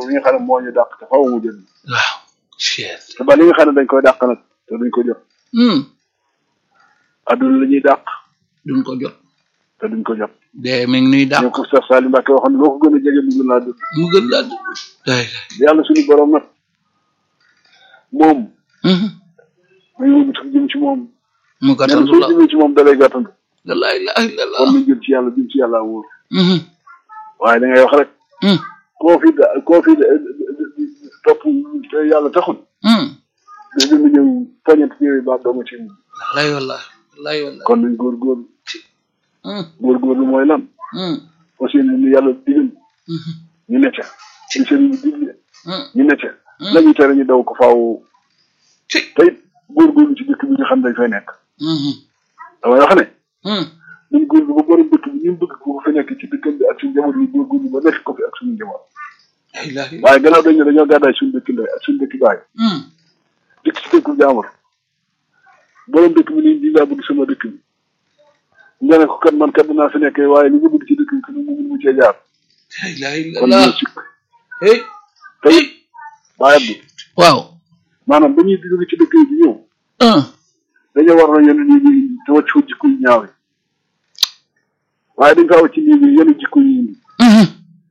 mi nga xam ne moo ñu dàq te faw mu jël waaw cher te ba li nga xam ne dañ koy dàq nag te duñ ko jot hmm adduna la ñuy dàq duñ ko jot te duñ ko jot dee mi ngi nuy dàq ñoo ko Cheikh Salim Mbacke waxoon ne loo ko gën a jege mu gën laa dund mu gën laa dund day yàlla suñu borom nag moom hmm muy wëgg sax jëm ci moom mu nee na gàttandu soo la jëmee ci moom dalay gàttandu la ilaha illallah kon nañ jëm ci yàlla jëm ci yàlla wóor hmm waaye da ngay wax rek hmm koo fi da- koo fi da- topp te yàlla taxul hmm da dina ñëw poñet ñëwee baax doo ma ci wallahi wallahi wallahi wallahi kon nañ góorgóorlu hmm góorgóorlu mooy lan hmm aussi li ñu yàlla digal hmm ñu ne ca ci sëriñ bi digle hmm ñu ne ca la ñu tere ñu daw ko faaw ci te it góorgóorlu ci dëkk bi nga xam dañ fay nekk hmm damay wax ne hmm ñun góorlu ba borom dëkk bi ñun bëgg ko fi nekk ci dëkkam bi ak suñu njaboot yi góorgóorlu ba nekk ko fi ak suñu njaboot la ilaha illallah waaye gannaaw dañ ne dañoo gàddaay suñu dëkk ndey ak suñu dëkk baay hmm dëkk ci dëkku jaamur borom dëkk bi nii di laa bëgg sama dëkk bi nga ne ko kat man kat dinaa fi nekkee waaye li nga bëgg ci dëkk bi kat mu mun mu cee jaar la ilaha kon illallah ñoo sikk hey te it bàyyat bi waaw maanaam ba ñuy jóge ci dëkk yi di ñëw hmm dañoo war na yenn nit ñi te wàcc fa jikko yu ñaaw yi waaye dañ faa wàcc nit ñi yenn jikko yi indi hmm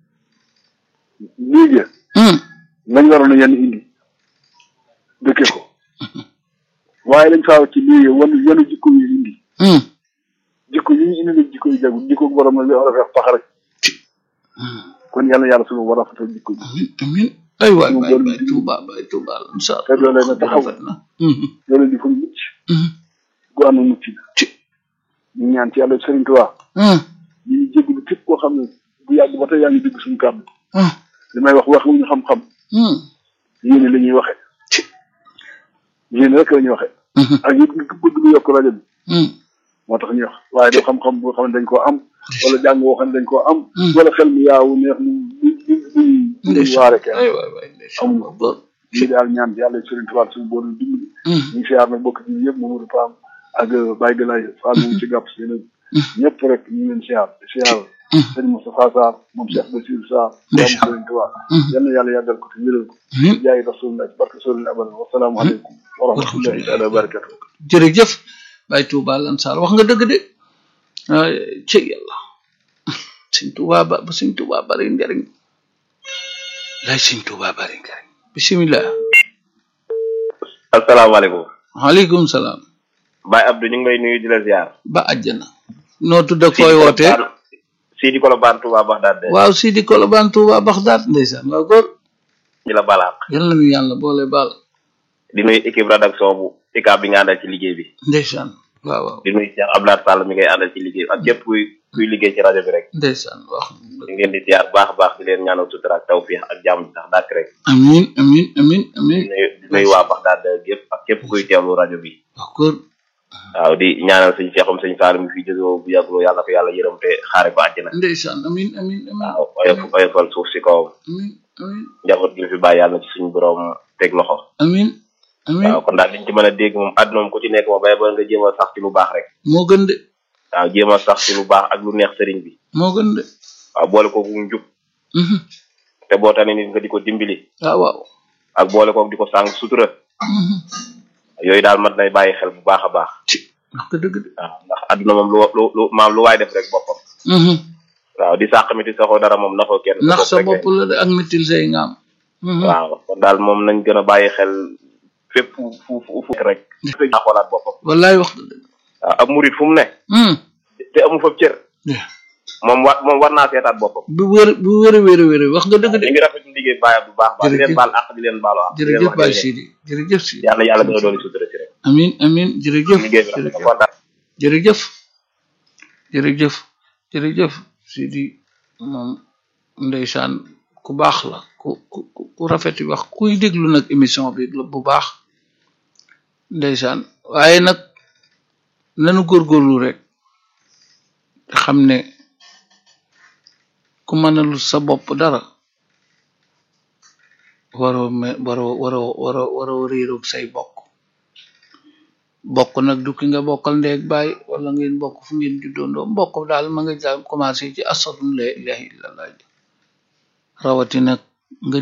nii ya hmm lañ waroon a yenn indi dëkkee ko waaye dañ faa wàcc nii ya wan yenn jikko yu indi hmm jikko yi ñu indi nag jikko yu jagul jikko borom la war a fex pax rek kon yàlla yàlla suñu war a fatal jikko yi amin amin ay waay Ñu waay doon waay di- tuuba waay tuuba insha te loolee na taxaw rafet na hmm loolu di fa mucc hmm gu ànd mucc ci ñu ñaan ci yàlla Sëriñ Tuubaa hmm ñu ngi jégalu képp koo xam ne bu yàgg ba tey yaa ngi dégg suñu kàddu hmm li may wax wax ñu xam-xam hmm yéene la ñuy waxee ci yéene rek la ñuy waxee hmm ak yëpp ngi bëgg lu yokk rajo bi hmm moo tax ñuy wax waaye doo xam-xam boo xam ne dañ koo am wala jàng boo xam ne dañ koo am Hmm. wala xel mu yaawu neex mu mu mu mu mu waare kenn ay waay waay ndeysaan Amuñu. góor lii daal ñaan yàlla Sëriñ Tuubaa suñu boolu dimbali hmm ñu ngi siyaar nag bokk ci yëpp Mamadou Pam ak Baye Galaye Fall moom ci gàpp si ñëpp rek ñu ngi leen siyaar di siyaar sëñ Moustapha Sarr moom Cheikh Bassirou Sarr Ndeysaan. doomu Sëriñ Tuubaa yal na yàlla yàggal ko te wéral ko hmm jaay rasulullah ci barke sóoril abal wasalaamu aleykum wa rahmatullahi taala wa barakatuh jërëjëf Baye Touba Lansar wax nga dëgg de ay ci yàlla sëñ Touba ba ba sëñ Touba bari njariñ lay sëñ Touba bari njariñ bisimilah asalaamaaleykum waaleykum salaam Baye Abdou ñu ngi lay nuyu di la ziar. ba àjjana noo tudd ak fooy wootee Sidi Kolobane Touba Bagdad de. waaw Sidi Kolobane Touba Baxdaat ndeysaan waaw góor di la balaax yal na nu yàlla boole baal di nuyu équipe rédaction bu ICAB bi nga àndal ci liggéey bi ndeysaan waaw waaw di nuyu Cheikh Abdoulaye Sall mi ngay àndal ci liggéey bi ak képp kuy kuy liggéey ci rajo bi rek ndeysaan wax ñu ngi leen di ziar baax a baax di leen ñaanal sutura ak tawfiix ak jàmm sax dàkk rek amin amin amin amin di nuyu di nuyu waa Bagdad gépp ak képp kuy teewlu rajo bi waaw góor waaw di ñaanal sëñ Cheikhum sëñ Sall mi fi jógee bu yàgguloo yàlla ko yàlla yërëm te xaare ko àjjana ndeysaan amin amin amin waaw oyof oyofal suuf si kawam amin amin njaboot gi mu fi bàyyi yàlla ci suñu borom teg loxo amin amin waaw kon daal liñ ci mën a dégg moom àdduna moom ku ci nekk moom bay ba nga jéem a sax ci lu baax rek moo gën de waaw jéem a sax ci lu baax ak lu neex sëriñ bi moo gën de waaw boole koog njub mhm te boo tane nit nga di ko dimbali waaw waaw ak boole koog di ko sàng sutura mhm yooyu daal mat nay bàyyi xel bu baax a baax ci wax nga dëgg de waaw ndax àdduna moom lu lu lu maam lu waay def rek boppam mhm waaw di sàq mi ti saxoo dara moom naxoo kenn ndax sa rek bopp la de ak mitil say ngaam mhm waaw kon daal moom nañ gën a bàyyi xel fépp fu fu fu fu rek naa xoolaat boppam wallaay wax nga dëgg waaw ab murit fu mu ne mhm te amu fa cër Yeah. moom war moom war naa seetaat boppam bu wér bu wér wér wér wax nga dëgg de ñu ngi rafetlu liggéey bàyyi bu baax baax di leen Jërëjëf. baal àq di leen baalu àq di leen jërëjëf wax Baye jërëjëf. Sidi jërëjëf Sidi yàlla yàlla gën a doon sutura ci rek amin amin jërëjëf liggéey bi rafet na jërëjëf kontaan jërëjëf jërëjëf jërëjëf Sidi moom ndeysaan ku baax la ku ku ku- ku rafet yi wax kuy déglu nag émission bi la bu baax ndeysaan waaye nag nanu góorgóorlu rek te xam ne ku mënalul sa bopp dara waroo me waroo waroo waroo waroo réeroog say bokk bokk nag du ki nga bokkal ndeeg baay wala ngeen bokk fu ngeen juddoondoo mbokk daal ma nga daal commencé ci asadun la ilaha illallah rawati nag nga